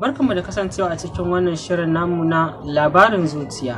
Barkanmu da kasancewa a cikin wannan shirin namu na labarin zuciya.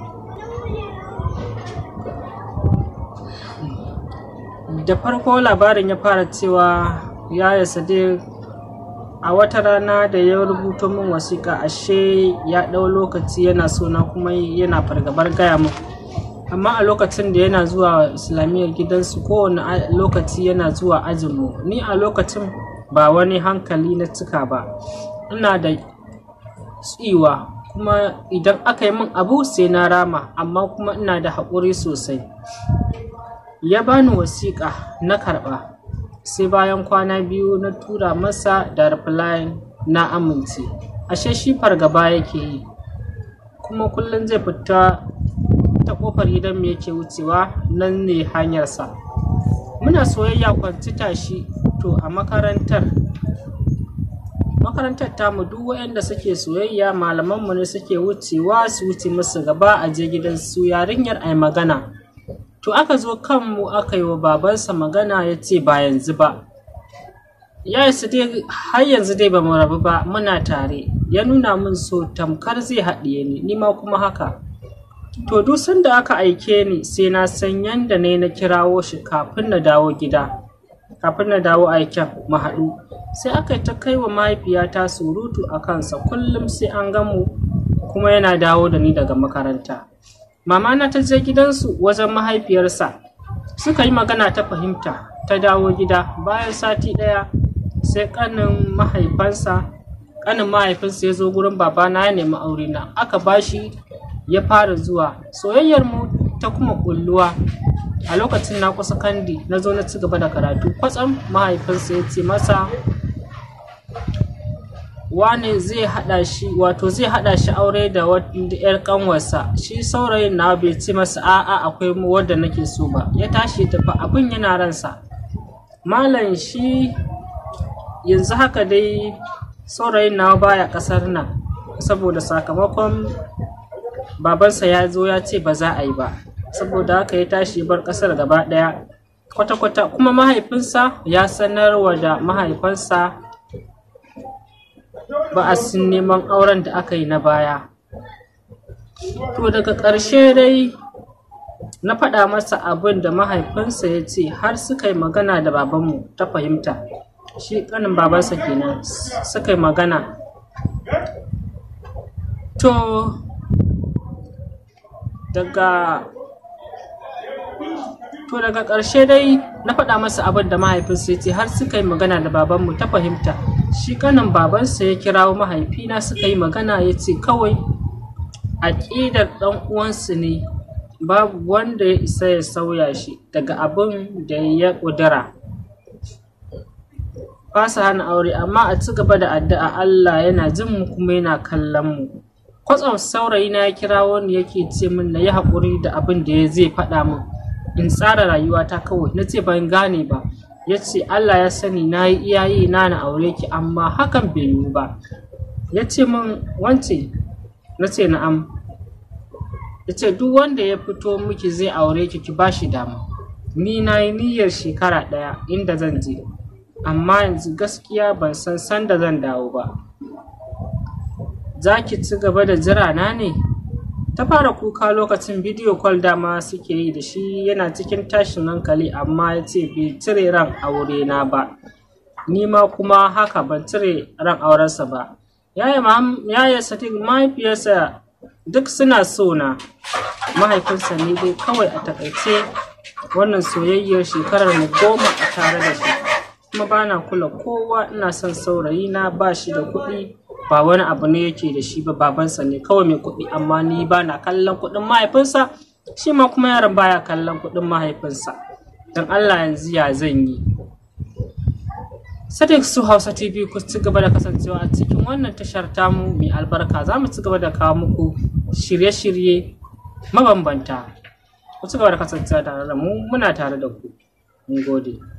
Da farko labarin ya fara cewa yaya Sadiq a wata rana da ya rubuto min wasiƙa ashe ya ɗau lokaci yana sona kuma yana fargabar gaya min. Amma a lokacin da yana zuwa islamiyyar gidansu kowane lokaci yana zuwa ajinmu ni a lokacin ba wani hankali na cika ba. ina da tsiwa kuma idan aka yi min abu sai na rama amma kuma ina da haƙuri sosai ya bani wasiƙa na karɓa sai bayan kwana biyu na tura masa da reply na amince ashe shi fargaba yake yi kuma kullum zai fita ta ƙofar gidan mu yake wucewa nan ne hanyarsa muna soyayya kwanci tashi to a makarantar makarantar tamu duk waɗanda suke soyayya malamanmu ne suke wucewa su wuce musu gaba a je gidan su yarinyar ai magana to aka zo kanmu aka yi wa babansa magana ya ce ba yanzu ba ya su dai har yanzu dai ba mu rabu ba muna tare ya nuna min so tamkar zai haɗiye ni ni ma kuma haka to duk sanda aka aike ni sai na san yanda ne na kirawo shi kafin na dawo gida kafin na dawo aiken mu haɗu sai aka yi ta kai wa mahaifiyata surutu a kansa kullum sai an gamu kuma yana dawo da ni daga makaranta mama na ta je gidansu wajen mahaifiyarsa suka yi magana ta fahimta ta dawo gida bayan sati ɗaya sai ƙanin mahaifansa ƙanin mahaifinsa ya zo gurin babana ya nemi aure na aka bashi ya fara zuwa soyayyar mu ta kuma ƙulluwa a lokacin na kusa kandi na zo na ci gaba da karatu kwatsam mahaifinsa ya ce masa wane zai hada shi wato zai hada shi aure da yar kanwarsa shi saurayin na bai ce masa a'a akwai wadda nake so ba ya tashi ya tafi abin yana ransa malam shi yanzu haka dai saurayin na baya kasar nan saboda sakamakon babansa ya zo ya ce ba za a yi ba saboda haka ya tashi bar kasar gaba daya kwata-kwata kuma mahaifinsa ya sanarwa da mahaifansa ba a sin neman auren da aka yi na baya to daga ƙarshe dai na faɗa masa abin da mahaifinsa ya ce har suka yi magana da babanmu ta fahimta shi ƙanin babansa kenan suka yi magana to daga to daga ƙarshe dai na faɗa masa abin da mahaifinsa ya ce har suka yi magana da babanmu ta fahimta shi kanin babansa ya kirawo mahaifina suka yi magana ya ce kawai aƙidar ɗan uwansu ne babu wanda ya isa ya sauya shi daga abin da ya ƙudura ba su hana aure amma a ci gaba da addu'a Allah yana jin mu kuma yana kallon mu kwatsam saurayi na ya kirawo ni yake ce min na yi haƙuri da abin da ya zai faɗa min in tsara rayuwata kawai na ce ban gane ba ya ce Allah ya sani na yi iyaye na na aure ki amma hakan bai yiwu ba ya ce min wance na ce na'am ya ce duk wanda ya fito miki zai aure ki ki ba shi dama ni na yi niyyar shekara ɗaya inda zan je amma yanzu gaskiya ban san sanda zan dawo ba za ki ci gaba da jira na ne ta fara kuka lokacin bidiyo kwal dama suke yi da shi yana cikin tashin hankali amma ya ce bai cire ran aure na ba ni ma kuma haka ban cire ran aurensa ba yaya sadiq mahaifiyarsa duk suna so na mahaifinsa ne dai kawai a takaice wannan soyayyar shekarar mu goma a tare da shi kuma bana kula kowa ina son saurayi na ba shi da kuɗi ba wani abu ne yake da shi ba babansa ne kawai mai kuɗi amma ni ba na kallon kuɗin mahaifinsa shi ma kuma yaron baya kallon kuɗin mahaifinsa don Allah yanzu ya zan yi Sadiq su Hausa TV ku ci gaba da kasancewa a cikin wannan tashar tamu mai albarka za mu ci gaba da kawo muku shirye-shirye mabambanta ku ci gaba da kasancewa tare da mu muna tare da ku mun gode